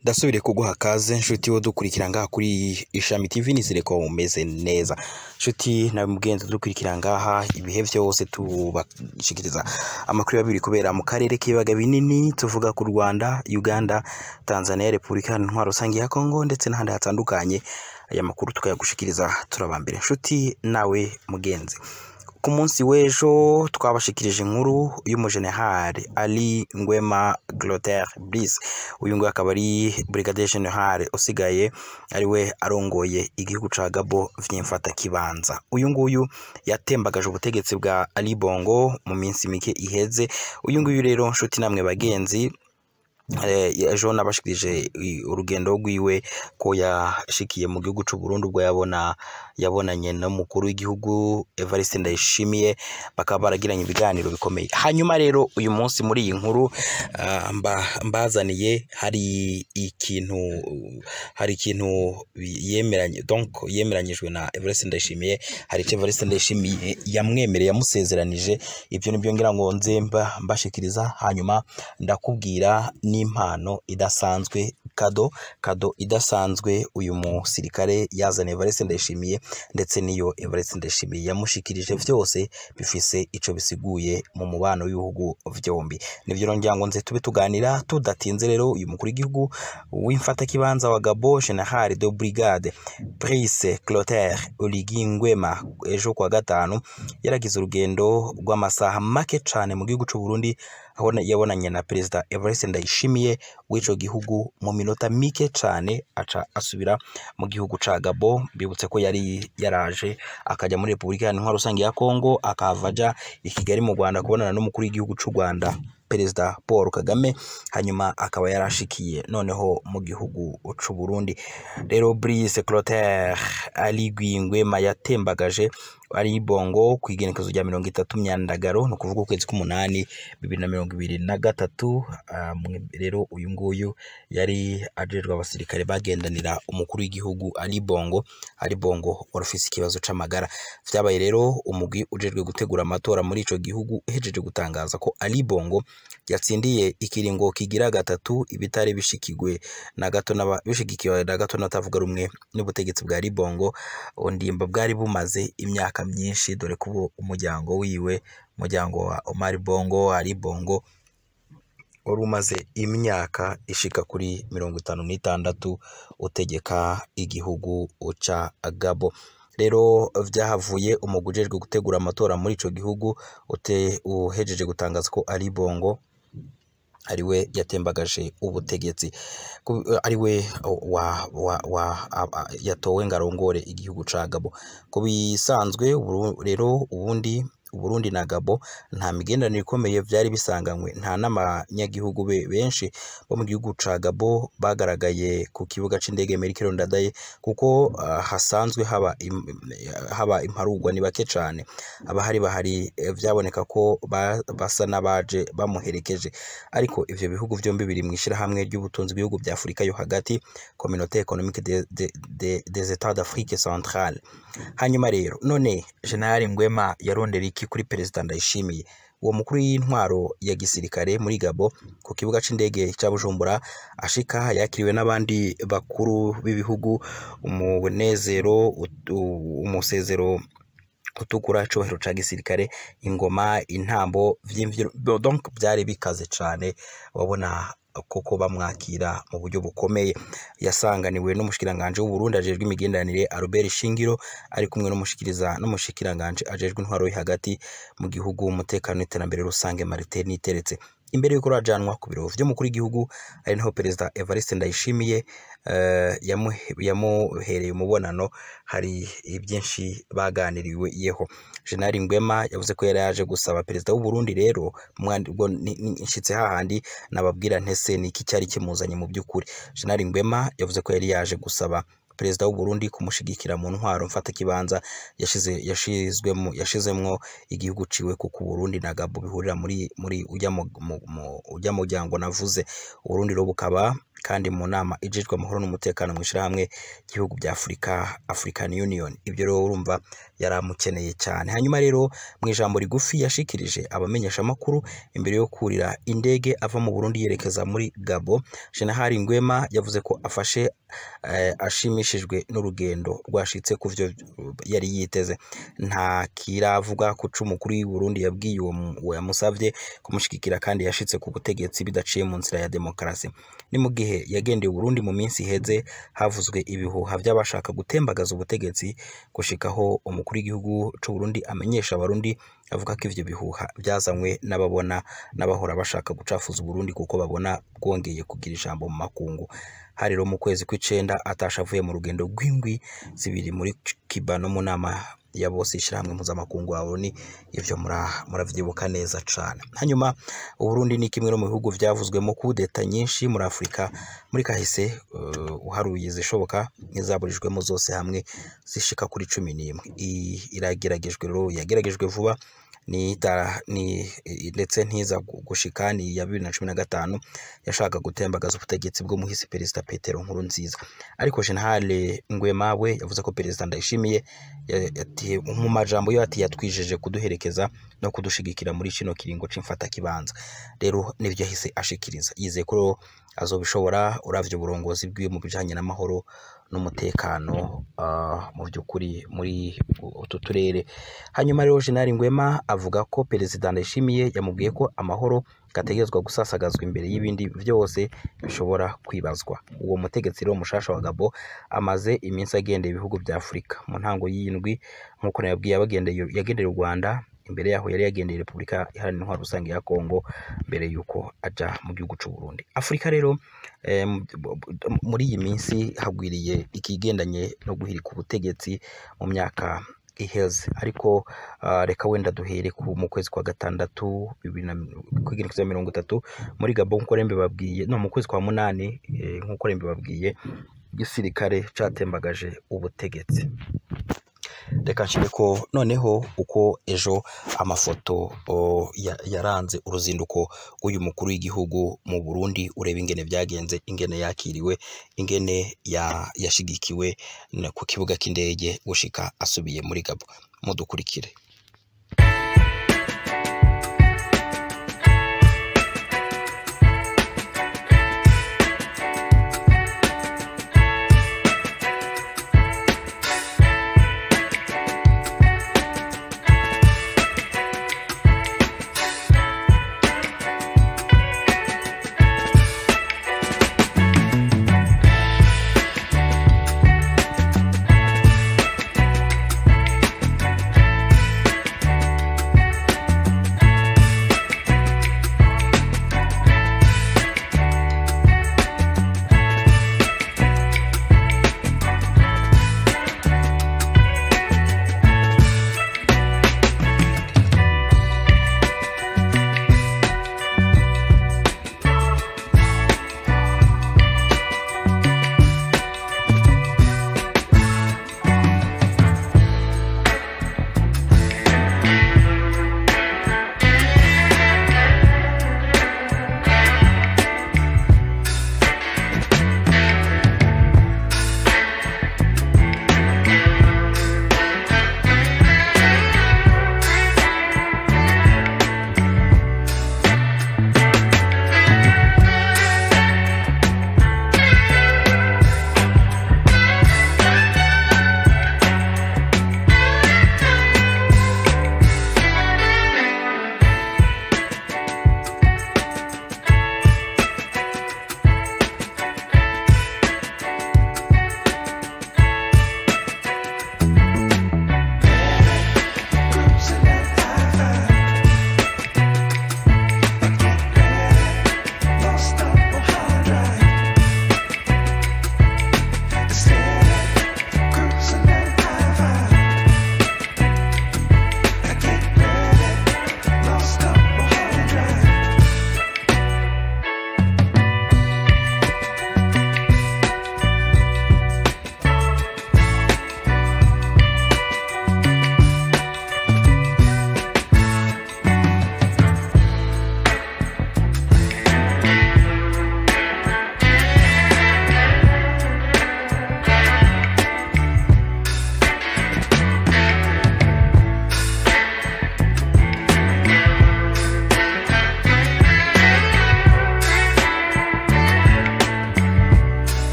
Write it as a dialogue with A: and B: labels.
A: ndasubire kuguha kaze nshuti wo dukurikira ngaha kuri ishami tv nizere ko umeze neza nshuti nawe mugenzi dukurikira ngaha ibihe byose tubashikiriza amakuru y'abiri kubera mu karere k'ibiyaga binini tuvuga ku rwanda uganda tanzania repubulika iharanira intwaro rusange ya kongo ndetse n'ahandi hatandukanye aya makuru tukayagushikiriza turabambere nshuti nawe mugenzi ku munsi w'ejo twabashikirije inkuru y'umujenerali ali ngwema gloter brice uyu nguyu akaba ari brigadier general usigaye ariwe arongoye igihugu ca gabo vy'imfata kibanza uyu nguyu yatembagaje ubutegetsi bwa ali bongo mu minsi mike iheze uyu nguyu rero nshuti namwe bagenzi Eh, ejo nabashikirije i- urugendo rwiwe ko yashikiye mu gihugu c'u Burundi ubwo yabona yabonanye n'umukuru w'igihugu Evariste Ndayishimiye bakaba baragiranye ibiganiro bikomeye hanyuma rero uyu munsi muri iyi nkuru ah, mba, mbazaniye hari ikintu hari ikintu yemeranye donc yemeranyijwe na Evariste Ndayishimiye hari ico Evariste Ndayishimiye yamwemereye yamusezeranije ibyo nibyo ngira ngo nze mba mbashikiriza hanyuma ndakubwira n'impano idasanzwe kado kado idasanzwe uyu musirikare yazaniye Evariste Ndayishimiye ndetse n'iyo Evariste Ndayishimiye yamushikirije byose bifise ico bisiguye mu mubano w'ibihugu vyombi nivyo rero ngira ngo nze tube tuganira tudatinze rero uyu mukuru w'igihugu w'imfatakibanza wa Gabo General de Brigade Brice Clotaire Oligui Nguema ejo kuwa gatanu yaragize urugendo rw'amasaha make cane mu gihugu c'u Burundi aho na- yabonanye na perezida Evariste Ndayishimiye w'ico gihugu mu minota mike cane aca asubira mu gihugu ca Gabo bibutse ko yari yaraje akaja muri Repubulika Iharanira Intwaro Rusange ya Kongo akahava aja i Kigali mu Rwanda kubonana n'umukuru w'igihugu c'u Rwanda perezida Paul Kagame hanyuma akaba yarashikiye noneho mu gihugu c'u Burundi rero Brice Clotaire Aligui Nguema yatembagaje ari bongo ku igenekezo rya mirongo itatu myandagaro ni ukuvuga ukwezi k'umunani bibiri na mirongo ibiri na gatatu Ah, mwe- rero uyu nguyu yari ajejwe abasirikare bagendanira umukuru w'igihugu ari bongo ari bongo wari ufise ikibazo c'amagara vyabaye rero umugwi ujejwe gutegura amatora muri ico gihugu uhejeje gutangaza ko ali bongo yatsindiye ikiringo kigira gatatu ibitari bishikigwe na gato n'aba- bishigikiwe na gato n'abatavuga rumwe n'ubutegetsi bwa Libongo ondimba bwari bumaze imyaka myinshi dore ko ubu umuryango wiwe umuryango wa Omar Bongo Ali Bongo wari umaze imyaka ishika kuri mirongo itanu n'itandatu utegeka igihugu ca Gabo rero vyahavuye umugwi ujejwe gutegura amatora muri ico gihugu ute uhejeje gutangaza ko Ali Bongo ariwe yatembagaje ubutegetsi Ku- ariwe wa, wa, wa, a- a- yatowe ngo arongore igihugu ca Gabo ku bisanzwe Uburu- rero ubundi Uburundi na Gabo nta migenderanire ikomeye vyari bisanganywe nta n'abanyagihugu be- benshi bo mu gihugu ca Gabo bagaragaye ku kibuga c'indege Melchior Ndadaye kuko ah, hasanzwe haba im, haba imparugwa ni bake cane abahari bahari eh, vyaboneka ko ba- basa n'abaje bamuherekeje ariko ivyo bihugu vyombi biri mw'ishirahamwe ry'ubutunzi bw'ibihugu vya Afurika yo hagati Communauté économique des de, de, des États d'Afrique centrale hanyuma rero none General Ngwema yarondera iki kuri Perezida Ndayishimiye uwo mukuru w'intwaro ya gisirikare muri Gabo ku kibuga c'indege ca Bujumbura ashika yakiriwe n'abandi bakuru b'ibihugu umunezero utu- umusezero utukura icubahiro ca gisirikare ingoma intambo vy'imvyino donc byari bikaze cane wabona koko bamwakira mu buryo bukomeye yasanganiwe n'umushikiranganje w'u Burundi ajejwe imigenderanire Albert Shingiro ari kumwe n'umushikiriza n'umushikiranganje ajejwe intwaro yo hagati mu gihugu umutekano n'iterambere rusange Martin Niteretse imbere yuko rajanwa ku biro vy'umukuru w'igihugu ari naho perezida Evariste Ndayishimiye eh, yamuhe- yamuhereye umubonano hari ibyinshi baganiriwe yeho General Ngwema yavuze ko yari yaje gusaba perezida w'u Burundi rero mwandi- ubwo ni- ni- nshitse hahandi nababwira ntese ni iki cyari kimuzanye mu by'ukuri General Ngwema yavuze ko yari yaje gusaba perezida w'u Burundi kumushigikira mu ntwaro mfata kibanza yashize yashizwemo yashizemwo igihugu ciwe kuko Burundi na Gabo bihurira muri muri ujya mu mu- mu- ujya muryango navuze Uburundi rero bukaba kandi mu nama ijejwe amahoro n'umutekano mu ishirahamwe ry'ibihugu bya Afurika African Union ibyo rero urumva yaramukeneye cyane hanyuma rero mu ijambo rigufi yashikirije abamenyesha amakuru imbere yo kurira indege ava mu Burundi yerekeza muri Gabo General Ngwema yavuze ko afashe eh, ashimishijwe n'urugendo rwashitse ku vyo yari yiteze nta kiravuga ku cumu kuri Burundi yabwiye uwo mu- uwo yamusavye kumushigikira kandi yashitse ku butegetsi bidaciye mu nzira ya demokarasi ni mu gihe yagendeye Burundi mu minsi iheze havuzwe ibihuha by'abashaka gutembagaza ubutegetsi gushikaho umukuru w'igihugu c'u Burundi amenyesha abarundi avuga ko ivyo bihuha byazanywe n'ababona n'abahora bashaka gucafuza Burundi kuko babona bwongeye kugira ijambo mu makungu hari rero mu kwezi kw'icenda atasha avuye mu rugendo rw'indwi zibiri muri Cuba no mu nama ya bose ishyirahamwe mpuzamakungu wa ONU ivyo mura- muravyibuka neza cane hanyuma Uburundi ni kimwe no mu bihugu vyavuzwemo kudeta nyinshi muri Afurika muri kahise uh, uharuye izishoboka n'izaburijwemo zose hamwe zishika kuri cumi n'imwe I- irageragejwe rero yageragejwe vuba ni ita- ni i- ndetse ntiza gu- gushika ni ya bibiri na cumi na gatanu yashaka gutembagaza ubutegetsi bwo muhisi perezida Petero Nkurunziza ariko General Ngwema we yavuze ko perezida Ndayishimiye ya- yati- mu majambo yo ati yatwijeje kuduherekeza no kudushigikira muri kino kiringo c'imfata kibanza rero nivyo yahise ashikiriza yizeye ko rero azobishobora uravye uburongozi bwiwe mu bijanye n'amahoro n'umutekano ah, mu by'ukuri muri utu turere hanyuma rero General Ngwema avuga ko perezida Ndayishimiye yamubwiye ko amahoro gategerezwa gusasagazwa imbere y'ibindi byose bishobora kwibazwa uwo mutegetsi rero mushasha wa Gabo amaze iminsi agendeye ibihugu bya Afurika mu ntango y'indwi nk'uko nababwiye yabagendeye yagendeye u Rwanda imbere yaho yari yagendeye Repubulika Iharanira Intwaro Rusange ya Kongo mbere yuko aja mu gihugu c'u Burundi Afurika rero eh, mu- muri iyi minsi hagwiriye ikigendanye no guhirika ubutegetsi mu myaka iheze ariko ah, reka wenda duhere ku mu kwezi kwa gatandatu bibiri na kwigerekereza mirongo itatu muri Gabon nk'uko rembe babwiye no mu kwezi kwa munani eh, nk'uko rembe babwiye igisirikare catembagaje ubutegetsi reka nshire ko noneho uko ejo amafoto o, ya- yaranze uruzinduko rw'uyu mukuru w'igihugu mu Burundi ureba ingene byagenze ingene yakiriwe ingene ya- yashigikiwe na- ku kibuga cy'indege gushika asubiye muri Gabo mudukurikire